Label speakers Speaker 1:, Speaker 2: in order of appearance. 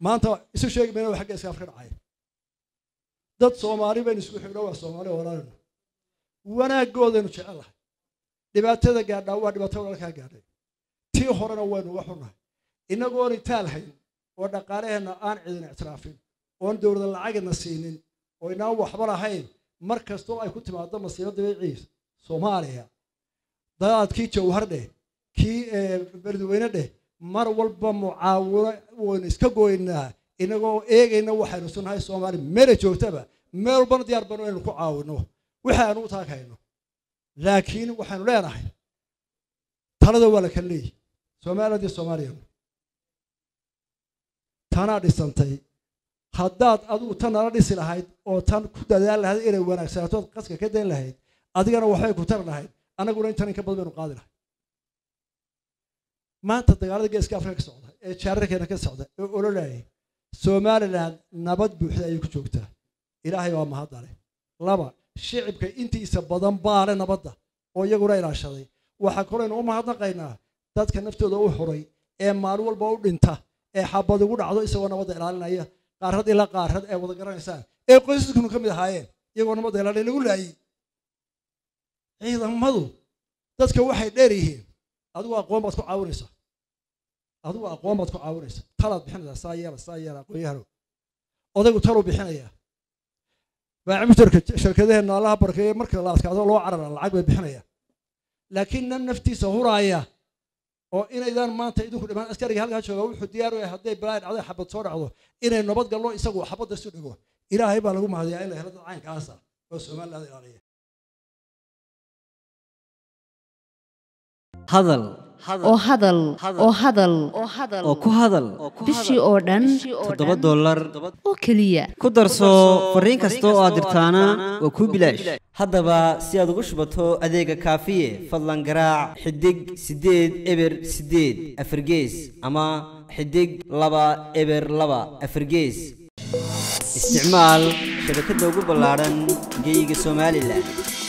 Speaker 1: maanta isu sheegi mayna waa xagga iskaaf ka dhacaya dad soomaali baynu isku xigno waa soomaali walaalinu wanaaggoodaynu jecellahay dhibaatada gaadhaa waa dhibaato walaalkaa gaadhay tii horena waynu uga xunnahay innagoon itaal hayn oo dhaqaalaheenna aan cidin ictiraafin oon dowlada lacagina siinin oo inaan waxba lahayn mar kastoo ay ku timaado masiibo dabiiciisa soomaaliya dadaadkii jawhar dheh kii beledweyne dheh mar walba mucaawino waynu iska goynaa inagoo eegayna waxaynu sunnahay soomaali meela joogtaba meel walbana diyaar banu inaynu ku caawino wixii aanu u taaghayno laakiin waxaynu leenahay talada waa la kala leeyihi somaliland iyo soomaaliya tanaa dhisantay haddaad adigu tan nala dhisi lahayd oo tan ku dadaal lahayd inay wanaagsanatood qaska ka dayn lahayd adigana waxbay ku tari lahayd annaguna intan in ka badan baynu qaadi lahay maanta dagaalada geeska afrika ka socda ee jaararkeena ka socda ee ololayay somaliland nabad buuxda ayay ku joogtaa ilaahay waa mahadale laba shicibka intiisa badan baale nabadda oo iyaguna ilaashaday waxaa kalooynu u mahadnaqaynaa dadka naftooda u xuray ee maalin walba u dhinta ee xabad ugu dhacdo isagoo nabadda ilaalinaya qaarad ilaa qaarad ee wada garanaysaan ee qoysaskunu ka mid ahaayeen iyagoo nabadda ilaalin lagu laayey ciidamadu dadka waxay dheer yihiin adigu aqoon baad ku caawinaysaa adigu aqoon baad ku caawinaysaa talaad bixinaysaa saa yeela saa yeela aqoonyahano odaygu taluu bixinayaa baacimitarka shirkadaheenna allaha barkeeye marka la adkaado loo carara lacag bay bixinayaan laakiin nan naftiisa huraaya oo inaydaan maanta idinku dhimaan askariga halkaa jooga wuxuu diyaar u yahay hadday balaa dhacday xabad soo dhacdo inay nabad gallo isagu xabadda isu dhigo ilaahay baa lagu mahadiyaa in la helo dad caynkaasa oo somaliland ilaaliya
Speaker 2: hadal
Speaker 3: oo hadal oo hadal
Speaker 2: oo ku hadal
Speaker 3: bishii oo dhan
Speaker 2: toddoba dollar
Speaker 3: oo keliya
Speaker 2: ku darso fariin kasta oo aad dirtaana waa kuu bilaash haddaba si aad ugu shubato adeega kaafiye fadlan garaac xidig siddeed eber siddeed afargees ama xidig laba eber laba afargees isticmaal shabakadda ugu ballaadhan geyga somalilan